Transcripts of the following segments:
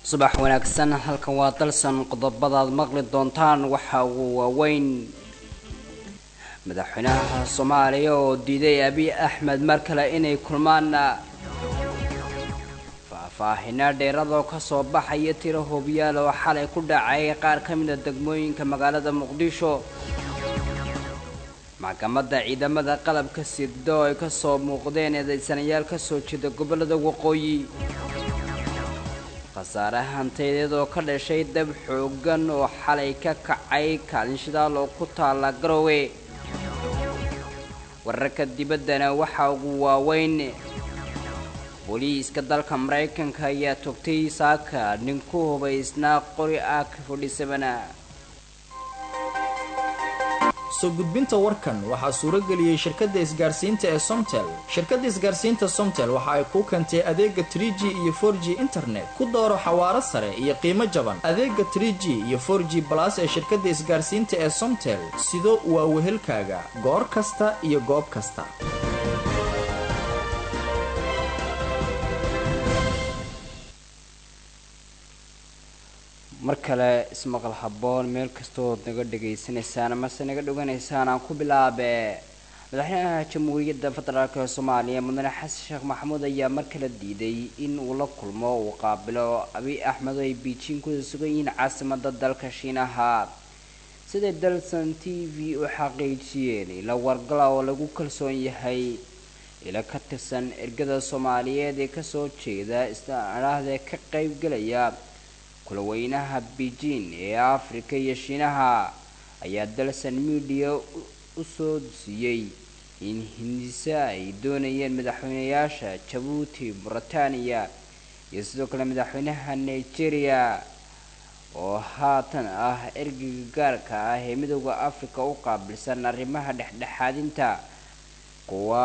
subax wanaagsan halkan waa dalsan qodobadaad maqli doontaan waxa uu waaweyn madaxweynaha soomaaliya oo diiday abiy axmed mar kale inay kulmaan faahfaahina dheeradoo kasoo baxaya tiro hoobiyaal oo xalay ku dhacay qaar ka mida degmooyinka magaalada muqdisho maxkamadda ciidamada qalabka sirdo ay kasoo muuqdeen eedaysanayaal kasoo jeeda gobolada waqooyi khasaare hantayadeed oo ka dhashay dab xoogan oo xalay ka kacay kaalin shidaal oo ku taala garowe wararka dibaddana waxaa ugu waaweyn booliiska dalka maraykanka ayaa togtay saaka nin ku hubaysnaa qori ah ka fadhisabana soo gudbinta warkan waxaa suuro geliyey shirkadda isgaarsiinta ee somtel shirkadda isgaarsiinta somtel waxa ay kuu keentay adeega trie g iyo for g internet ku dooro xawaaro sare iyo qiimo jaban adeega trie g iyo for g balas ee shirkadda isgaarsiinta ee somtel sido waa wehelkaaga goor kasta iyo goob kasta mar kale ismaqal haboon meel kastood naga dhegaysanaysaan amase naga dhoganaysaan aan ku bilaabe madaxweynaha jamhuuriyadda federaalk ee soomaaliya mudane xasan sheekh maxamuud ayaa mar kale diiday in uu la kulmo uu qaabilo abiy axmed oo ay beijing ku sugan yihiin caasimada dalka shiinaha siday dalson t v u xaqiijiyeen ila wargala oo lagu kalsoon yahay ila ka tirsan ergada soomaaliyeed ee kasoo jeeda isdhaahda ka qeybgelaya kulaweynaha beijing ee afrika iyo shiinaha ayaa dalson media u soo siiyey in hindise ay doonayeen madaxweynayaasha jabuuti mauritania iyo sidoo kale madaxweynaha nigeria oo haatan ah ergeyga gaarka ah ee midooda africa u qaabilsan arrimaha dhexdhexaadinta kuwa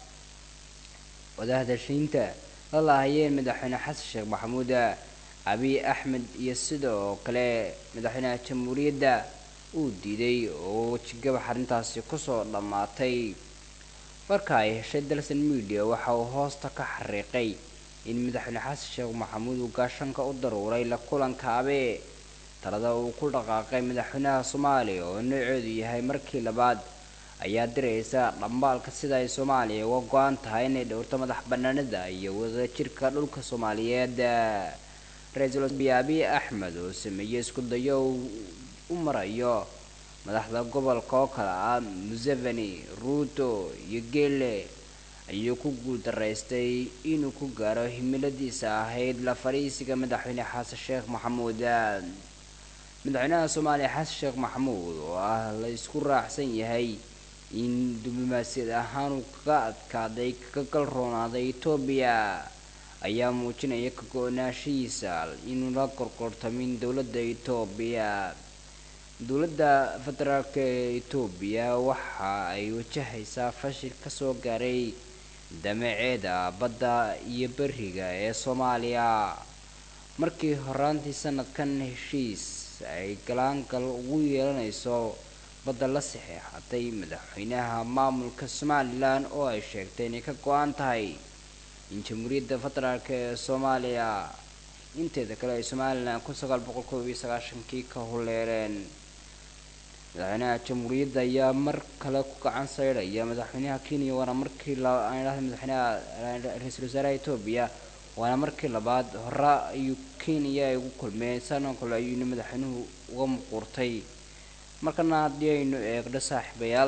wadahadashiinta la laahayeen madaxweyne xasan sheekh maxamuud abiy axmed iyo sidoo kale madaxweynaha jamhuuriyadda uu diiday oo wejigabax arrintaasi kusoo dhammaatay marka ay heshay dalson media waxa uu hoosta ka xariiqay in madaxweyne xasan sheekh maxamuud uu gaashanka u daruuray la kulanka abe talada uu ku dhaqaaqay madaxweynaha soomaaliya oo nooceedu yahay markii labaad ayaa diraysa dhambaalka sida ay soomaaliya uga go-an tahay inay dhowrto madax banaanida iyo wadajirka dhulka soomaaliyeed ra-iisul wasaare abiy axmed oo sameeyey isku dayo u marayo madaxda gobolka oo kale ah museveni ruuto iyo geele ayuu ku guuldaraystay inuu ku gaaro himiladiisa ahayd la fadhiisiga madaxweyne xasan sheekh maxamuud madaxweynaha soomaaliya xasan sheekh maxamuud oo ah la isku raacsan yahay in diblomaasiyad ahaan uu kaga adkaaday kaga galroonaaday etoobiya ayaa muujinaya ka go-naanshihiisa inuu la gorgortamin dowladda etoobiya dowladda federaalk ee etoobiya waxa ay wajahaysaa fashil kasoo gaaray damaceeda badda iyo beriga ee soomaaliya markii horaantii sanadkan heshiis ay galaangal ugu yeelanayso badda la saxeexatay madaxweynaha maamulka somalilan oo ay sheegtay inay ka go-an tahay in jamhuuriyadda federaalk ee soomaaliya inteeda kale ay somalilan kun sagaal boqol koob iyo sagaashankii ka huleereen madaxweynaha jamhuuriyadda ayaa mar kale ku gacan saydhaya madaxweynaha kenya waana markii ladhahda madaxweynaha ra-iisul wasaaraha etoobiya waana markii labaad hore ayuu kenya ay ugu kulmeen sanoo kale ayuuna madaxweynuhu uga muquurtay markana haddii aynu eegno saaxiibayaal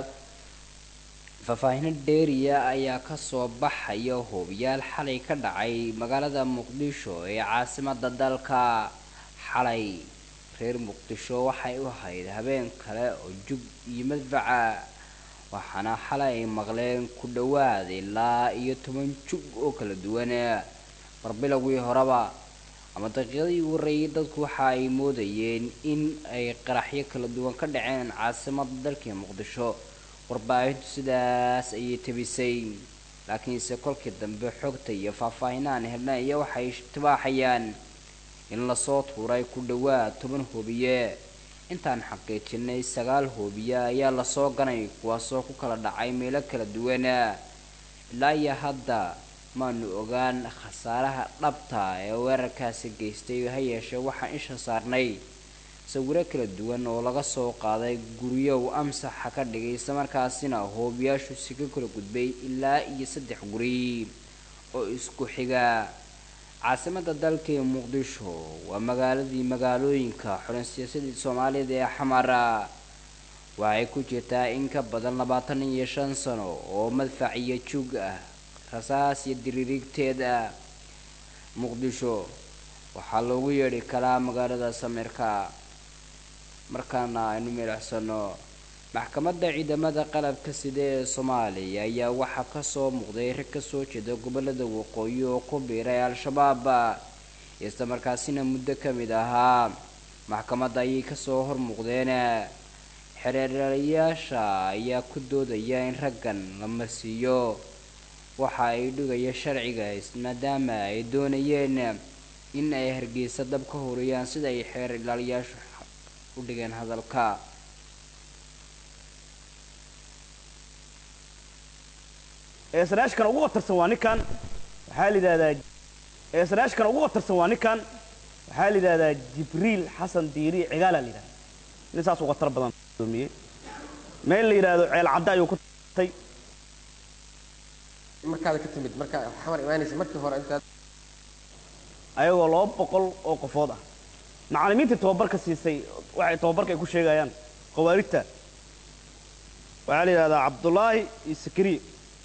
faahfaahino dheeriya ayaa kasoo baxaya hoobiyaal xalay ka dhacay magaalada muqdisho ee caasimada dalka xalay reer muqdisho waxay u ahayd habeen kale oo jug iyo madfaca waxaana xalay ay maqleen ku dhowaad ilaa iyo toban jug oo kala duwan barbilowgii horeba ama daqiiqadii ugu horeeyay dadku waxa ay moodayeen in ay qaraxyo kala duwan ka dhaceen caasimada dalkii muqdisho warbaahintu sidaas ayay tabisay laakiinse kolkii dambe xogta iyo faahfaahinaan helna iyo waxay tibaaxayaan in lasoo tuuray ku dhowaad toban hoobiye intaan xaqiijinay sagaal hoobiye ayaa lasoo ganay kuwaasoo ku kala dhacay meelo kala duwan ilaa iyo hadda maanu ogaan khasaaraha dhabta ee weerarkaasi geystay ha yeeshee waxaan isha saarnay sawiro kala duwan oo laga soo qaaday guryo uu amsaxa ka dhigay islamarkaasina hoobiyaashu si ka kala gudbay ilaa iyo saddex guri oo isku xiga caasimada dalka ee muqdisho waa magaaladii magaalooyinka xulan siyaasadii soomaalida ee xamara waxay ku jirtaa in ka badan labaatan iyo shan sano oo madfac iyo juug ah rasaas iyo diriirigteed ah muqdisho waxaa loogu yeedhi karaa magaalada samirka markaana aynu milicsano maxkamadda ciidamada qalabka sida ee soomaaliya ayaa waxaa kasoo muuqday rag kasoo jeeda gobolada waqooyi oo ku biiray al-shabaab islamarkaasina muddo kamid ahaa maxkamadda ayay kasoo hormuuqdeen xereerayaasha ayaa ku doodaya in raggan la marsiiyo waxa ay dhigaya sharciga maadaama ay doonayeen in ay hargeysa dab ka horiyaan sida ay xeer ilaaliyaashu u dhigeen hadalka eesanaashkan ugu watarsan waa ninkan waxaa la yidhahdaa eesanaashkan ugu watarsan waa ninkan waxaa la yidhahdaa jibriil xasan diiri cigaala la yidhahda nin saas uga tar badan doomiyey meel la yidhaahdo ceel cadda ayuu ku tay markaada ka timid markaa xamar imaanaysa markii hore intaad ayagoo laba boqol oo qofood ah macallimiintii tababarka siisay waxay tababarka ay ku sheegayaan khawaarijta waxaa la yidhahdaa cabdullaahi iyo sakariya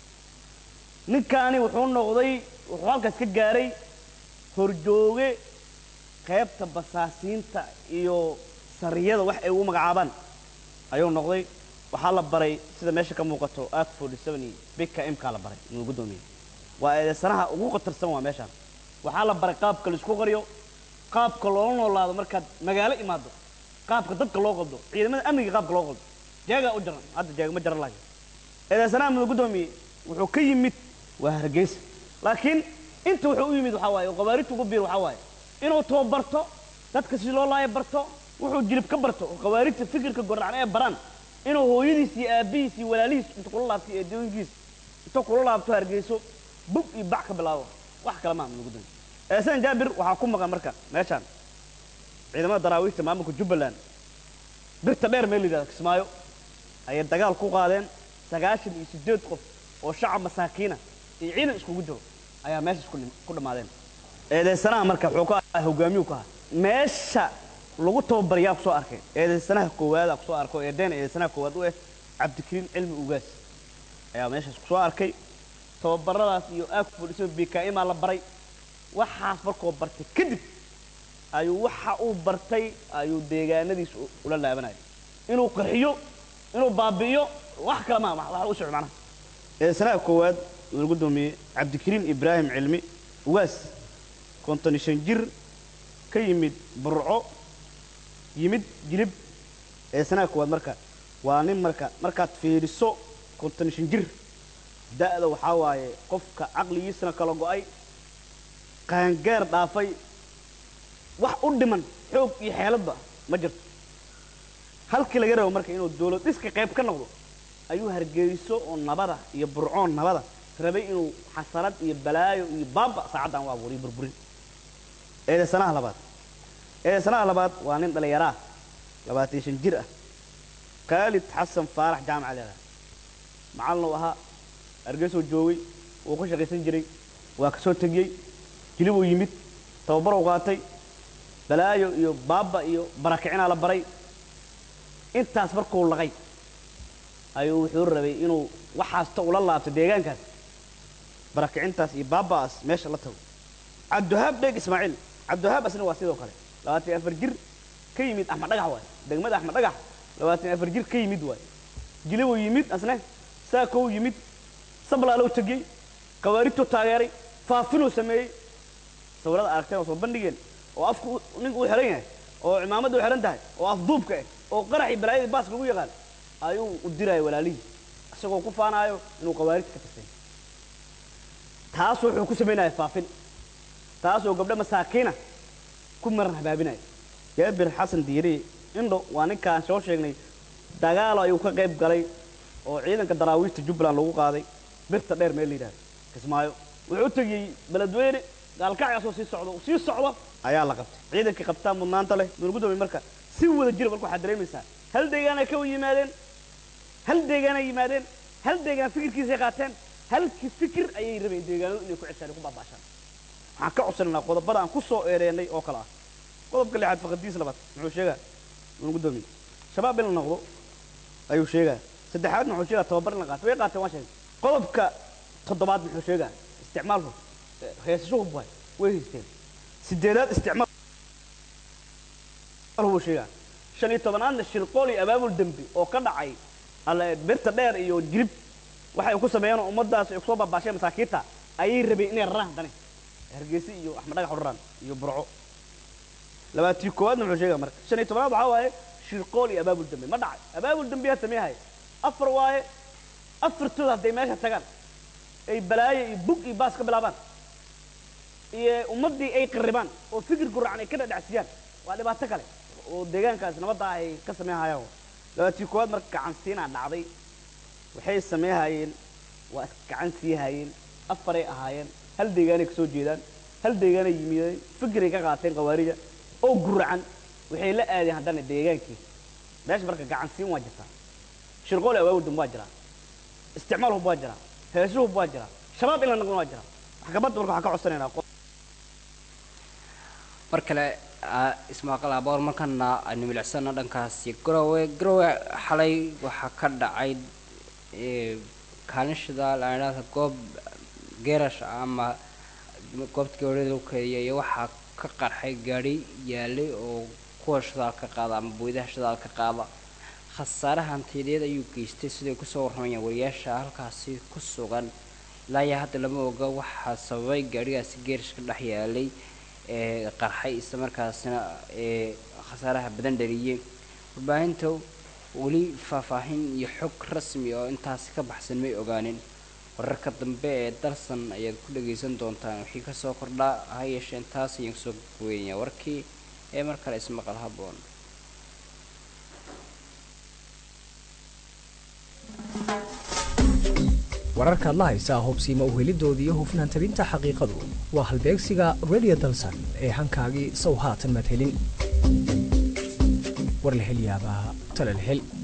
ninkaani wuxuu noqday wuxuu halkaas ka gaaray horjooge qaybta basaasiinta iyo sariyada wax ay ugu magacaabaan ayuu noqday waxaa la baray sida meesha ka muuqato ak forty seven iyo bika imkaa la baray inuu guddoomiye waa eedeysanaha ugu khatarsan waa meeshaan waxaa la baray qaabka laisku qariyo qaabka loola noolaado markaad magaalo imaado qaabka dadka loo qaldo ciidamada amniga qaabka loo qaldo jeegaa u jaran hadda jeega ma jaran lahayo eedeysanaha mudan guddoomiye wuxuu ka yimid waa hargeysa laakiin inta wuxuu u yimid waxaa waaye oo khawaarijta ugu biir waxaa waaye inuu tababarto dadka si loo laayo barto wuxuu jilib ka barto oo khawaarijta fikirka gordhacan ee baraan inuu hooyadiis iyo aabbihiis iyo walaalihiis inta kula laabto iyo addoonkiis inta kula laabto hargeyso bug iyo bac ka bilaabo wax kale maaha mudan guddoomiye eesan jaabir waxaa ku maqan marka meeshaan ciidamada daraawiishta maamulka jubbaland birta dheer meel la yidhahdo kismaayo ayay dagaal ku qaadeen sagaashan iyo siddeed qof oo shacab masaakiina iyo ciidan iskugu jiro ayaa meesha isku dhim- ku dhammaadeen eedeysanaha marka wuxuu ka ahaa hogaamiyuu ka ahaa meesha lagu tababarayaa ku soo arkay eedeysanaha koowaada ku soo arko eedeena eedeysanaha koowaad u eh cabdikariim cilmi ugaas ayaa meeshaas ku soo arkay tababaradaas iyo aagfudhiso bkmaa la baray waxaas markuu bartay kadib ayuu waxa uu bartay ayuu deegaanadiisa u- ula laabanaya inuu qarxiyo inuu baabi'iyo wax kale ma wax u socdo macnaha eedeysanaha koowaad uu guddoomiyey cabdikariim ibraahim cilmi ugaas konton iyo shan jir ka yimid burco yimid jilib eedeysanaha koowaad marka waa nin marka markaad fiiriso konton iyo shan jir da'da waxaa waaye qofka caqligiisana kala go'ay qaangaar dhaafay wax u dhiman xoog iyo xeeladba ma jirto halkii laga rabo marka inuu dawlad dhiska qayb ka noqdo ayuu hargeyso oo nabada iyo burcoon nabada rabay inuu xasarad iyo balaayo iyo baaba saacaddan u abuuriyo burburin eedeysanaha labaad eedeysanaha labaad waa nin dhallinyaraa labaatan iyo shan jir ah khaalid xasan faarax jaamaca leedahay macallin uu ahaa hargeysoo joogay wuu ka shaqaysan jiray waa ka soo tegiyey jilibuu yimid tababar u qaatay balaayo iyo baaba iyo barakicinaa la baray intaas markuu laqay ayuu wuxuu rabay inuu waxaasta ula laabto deegaankaas barakicintaas iyo baaba'aas meesha la tago cabdiwahaab dheeg ismaaciil cabdiwahaab asna waa sidoo kale labaatan iyo afar jir ka yimid axmed dhagax waay degmada axmed dhagax labaatan iyo afar jir ka yimid waay jilibuu yimid asne saakow yimid sablaalow tegiyey khawaarijtuu taageeray faafinuu sameeyey sawirada aragteen oo soo bandhigeen oo afku u- ninka u xihan yahay oo cimaamadda u xihan tahay oo afduubka ah oo qaraxii balaayadii baaska lagu yaqaan ayuu u diraya walaalihii isagoo ku faanaayo inuu khawaarijta ka tirsan yahay taas wuxuu ku samaynaya faafin taasoo gabdho masaakiina ku maran habaabinaya jaabir xasan diiri indho waa ninkaan soo sheegnay dagaalo ayuu ka qayb galay oo ciidanka daraawiishta jubbaland lagu qaaday birta dheer meel la yidhahdo kismaayo wuxuu u tegiyey beledweyne gaalkacyaasoo sii socdo sii socdo ayaa la qabtay ciidankii qabtaa mudnaanta leh nuuna gudoomiye marka si wada jira marka waxaad dareemaysaa hal deegaanay ka yimaadeen hal deegaanay yimaadeen hal deegaan fikirkiisay qaateen halkii fikir ayay rabeen deegaanadu inay ku ceshaan ku baabaashaan waxaan ka codsanaynaa qodobada aan ku soo eedeennay oo kale ah qodobka lixaad faqadiis labaad muxuu sheegaa nuuna gudoomiye shabaab in la noqdo ayuu sheegaa saddexaadna wuxuu sheegaa tababar in la qaato way qaateen waa sheegay qodobka toddobaad muxuu sheegaa isticmaalku heesashuhu buhay way haysteen sideedaad isticmaal buu sheegaa shan iyo tobanaadna shirqool iyo abaabul dembi oo ka dhacay alle birta dheer iyo jirib waxay ku sameeyeen oo ummadaas ay kusoo baabaasheen masaakiinta ayay rabeen inay raraan haddana hargeysa iyo axmed dhagax udharaan iyo burco labaatii koowaadna wuxuu sheegaa marka shan iyo tobanaad waxaa waaye shirqool iyo abaabul dembi ma dhacay abaabul dembiyaa sameeyahay afar waaye afartooda hadday meesha tagaan ay balaayo iyo bug iyo baas ka bilaabaan iyo ummaddii ay qarribaan oo fikir guracan ay ka dhadhacsiyaan waa dhibaato kale oo deegaankaas nabadda ay ka sameynhayaan labaatii koowaad marka gacansiinaa dhacday waxay sameynhayeen waa gacan sii hayeen afaray ahaayeen hal deegaanay kasoo jeedaan hal deegaanay yimideen fikiray ka qaateen qawaarija oo guracan waxay la aadeen haddana deegaankii meesha marka gacansiin waa jirtaa shirqool awaawdum waa jiraa isticmaal hub waa jiraa heesu hub waa jiraa shabaab in la noqon waa jiraa maxkamadda marka waxaan ka codsanaynaa mar kale ismaaqal aboor markana aynu milicsana dhankaasi garowe garowe xalay waxaa ka dhacay kaalin laadhaada goob geerash ama goobta gawaarida lagu keediya iyo waxaa ka qarxay gaadhi yaalay oo kuwa shidaalka qaada ama booydaha shidaalka qaada khasaare hantiyadeed ayuu geystay siday kusoo warramayaan wariyaasha halkaasi ku sugan ilaa iyo hadda lama oga waxaa sababay gaadhigaasi geerash ka dhex yaalay ee qarxay isla markaasina ee khasaaraha badan dhaliyey warbaahinta weli faahfaahin iyo xog rasmi oo intaasi ka baxsan may ogaanin wararka dambe ee dalsan ayaad ku dhagaysan doontaan wixii kasoo kordhaa ha yeeshee intaas ayaan kusoo goweynaya warkii ee mar kale ismaqal haboon wararkaad la haysaa hubsiima uhelidooda iyo hufnaan tabinta xaqiiqadu waa halbeegsiga radio dalsan ee hankaagii sow haatan madhelin war la hel yaabaa tale la hel